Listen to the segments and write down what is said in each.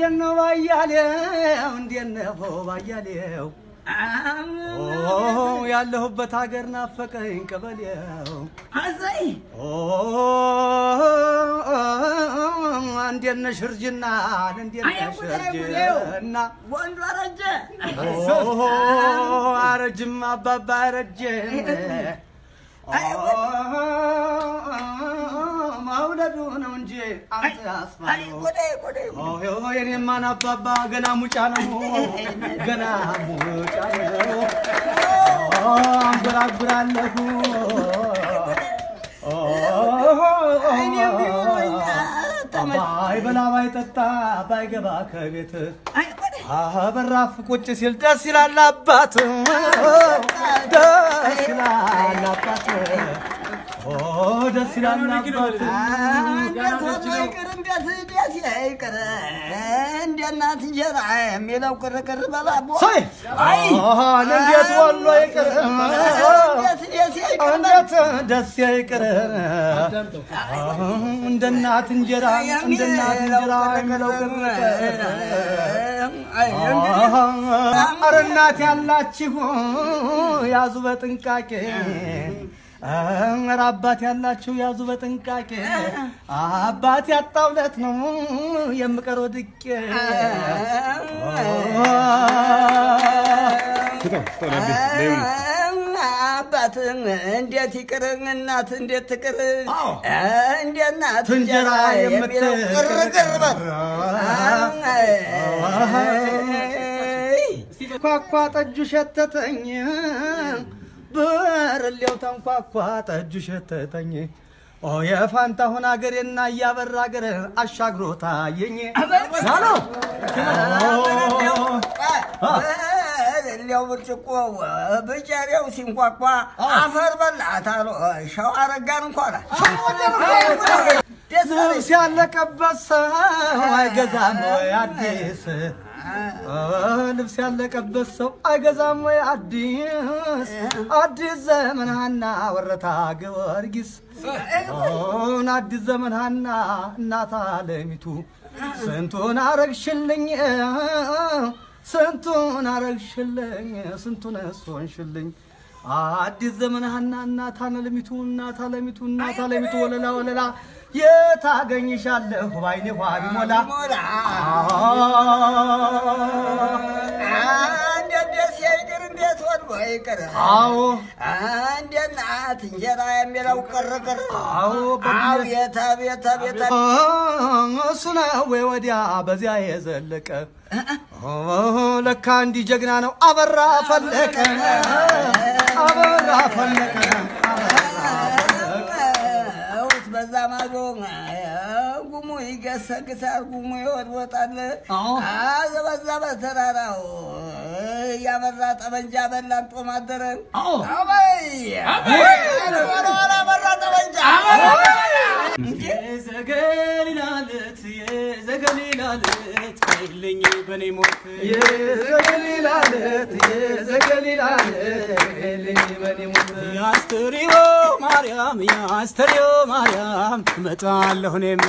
እንዴት ነው ባያሌው? እንዴት ነው ባያሌው? ኦ ያለሁበት ሀገር ናፈቀኝ ቀበሌው። አዘይ ኦ እንዴት ነሽ እርጅና? እንዴት አይ ነሽ ጉዳይ ጉዳዩ እርጅና? ወንዱ አረጀ ኦ አረጅም አባባ አረጅም። አይ መውለዱ ነው እንጂ አንተ አይ አስማማው ጉዳይ ጉዳይ ኦ የኔማን አባባ ገና ሙጫ ነው፣ ገና ሙጫ ነው። ኦ አንጎራጉራለሁ። ኦ እኔ ቢሆን ተመ- ባይበላ ባይጠጣ ባይገባ ከቤት አይ ጉዳይ በራፍ ቁጭ ሲል ደስ ይላል አባት፣ ደስ ይላል አባት፣ ኦ ደስ ይላል አባት። እንዴት ሆኖ ይቅር እንዴት እንዴት ይቅር እንደ እናት እንጀራ የሚለው ቅርቅር በባቦ ሳይ አይ እንዴት ወሎ ይቅር እንዴት ደስ ይቅር እንዴት ደስ ይቅር እንደ እናት እንጀራ እንደ እናት እንጀራ የሚለው ኧረ እናት ያላችሁ ያዙ በጥንቃቄ ኧረ አባት ያላችሁ ያዙ በጥንቃቄ አባት ያጣውለት ነው የምቀረው ድቄ አባት እንዴት ይቅር እናት እንዴት ትቅር አዎ። እንደ እናት እንጀራ የሚለው ቅርቅር በል ኳኳ ጠጁ ሸተተኝ ብርሌው ተንኳኳ ጠጁ ሸተተኝ ኦ የፋንታሁን አገሬና እያበራ አገር አሻግሮ ታየኝ ናሎ ሌው ብርጭቆ ብጨሬው ሲንኳኳ አፈር በላት አሉ ሸው አረጋን እንኳን ደስ አለኝ። ልብስ ያለቀበት ሰው አይገዛም ወይ አዲስ ልብስ ያለቀበት ሰው አይገዛም ወይ አዲስ አዲስ ዘመን ሀና ወረታ ጊዮርጊስ ኦን አዲስ ዘመን ሀና እናት አለሚቱ ስንቱን አረግሽልኝ ስንቱን አረግሽልኝ ስንቱን እሶንሽልኝ አዲስ ዘመን ሀና እናት አለሚቱ እናት አለሚቱ እናት አለሚቱ ወለላ ወለላ የታገኝሻለሁ ባይኔ ኋ ቢሞላ ሞላ እንዴት ደስ ይቅር እንዴት ወድቦ ይቅር አዎ እንደ እናት እንጀራ የሚለው ቅርቅር አዎ አቤት አቤት አቤት እሱ ነው ወይ ወዲያ በዚያ የዘለቀ ለካ እንዲህ ጀግና ነው አበራ ፈለቀ አበራ ፈለቀ ውት በዛ ማዶ ጉሙ ይገሰግሳል፣ ጉሙ ይወድወጣል። አዎ። አዘ በዛ በተራራው ያበራ ጠመንጃ በላን ጦም አደረ። አዎ። አበይ አበራ ጠመንጃ የዘገሊላለት የዘገሊላለት አይልኝ በኔ ሞት የዘገሊላለት የዘገሊላለት አይልኝ በኔ ሞት የአስተርዮ ማርያም የአስተርዮ ማርያም እመጣለሁ እኔም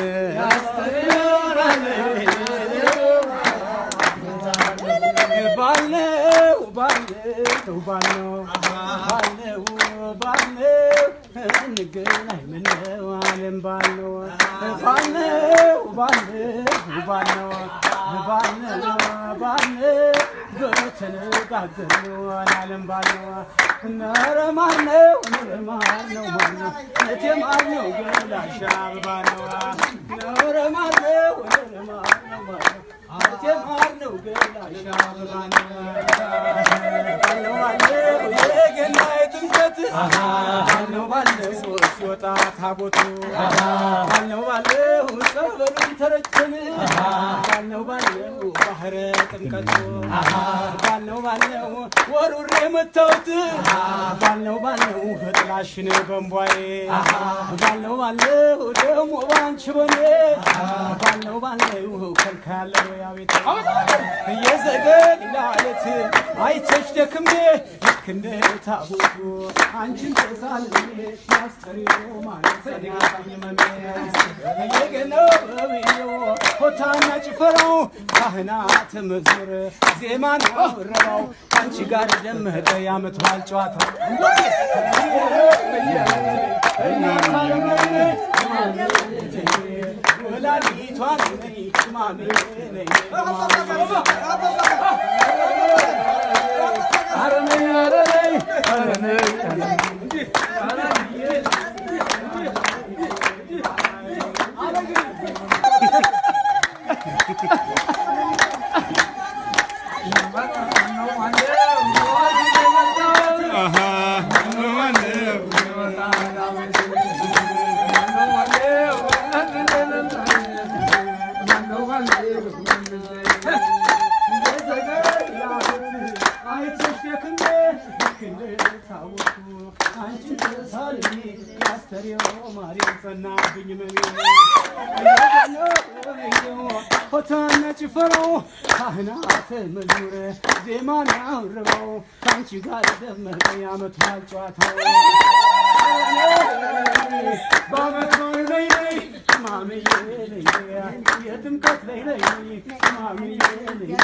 ባልነው ባልነው ባልነው ባልነው ባልነው እንገናኝ ምነው አለም ባልነው ባልነው ባልነው ባልነው ባልነው ባልነው በተነጋገርነው አለም ባልነው ኧረ ማር ነው ኧረ ማር ነው ማር ነው እቴ ማር ነው ገላሽ አበባ ነው ኧረ ማር ነው ኧረ ማር ነው ማር ነው እቴ ማር ነው ገላሽ አበባ ነው ባለው ባለው የገና የጥምቀት ባለው ባለው ሲወጣ ታቦቱ ባለው ባለው ጸበሉን ተረጨን ባለው ባለው ባህረ ጥምቀቱ ባለው ባለው ወሩሬ መታወት ባለው ባለው ጥላሽን በንቧዬ ባለው ባለው ደግሞ ባንቺ በኔ ባለው ባለው ከልካ ያለው ያቤት እየዘገን ላለት አይቸሽ ደክሜ ልክ እንደ ታቦቱ አንቺን ተሳልሜ ማስተሪዮ ማለት ሰኔ መሜ እየገነው በብዮ ሆታና ጭፈራው ካህናት መዝሙር ዜማ ነው ረባው አንቺ ጋር ደመቀ የዓመት በዓል ጨዋታው ወላዲቷ ነኝ ማሜ ነኝ ሆታና ጭፈራው ካህናት መዝሙር ዜማን ያውርበው ከአንቺ ጋር ደመቀ የዓመት በዓል ጨዋታው በዓመት በዓል ላይ ላይ ማምዬ ነይ የጥምቀት ላይ ላይ ማምዬ ነይ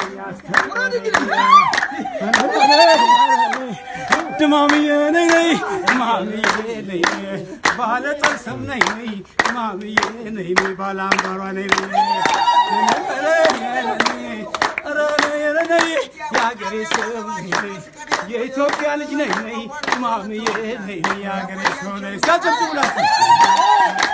ድማምዬ ነይ ነይ ማምዬ ነይ ባለ ጠልሰም ነይ ነይ ማምዬ ነይ ነይ ባለ አምባሯ ነይ ነይ ኧረ ነይ ኧረ ነይ የአገሬ ሰው ነይ ነይ የኢትዮጵያ ልጅ ነይ ነይ ማምዬ ነይ ነይ የአገሬ ሰው ነይ ሲያጨብጭቡላችሁ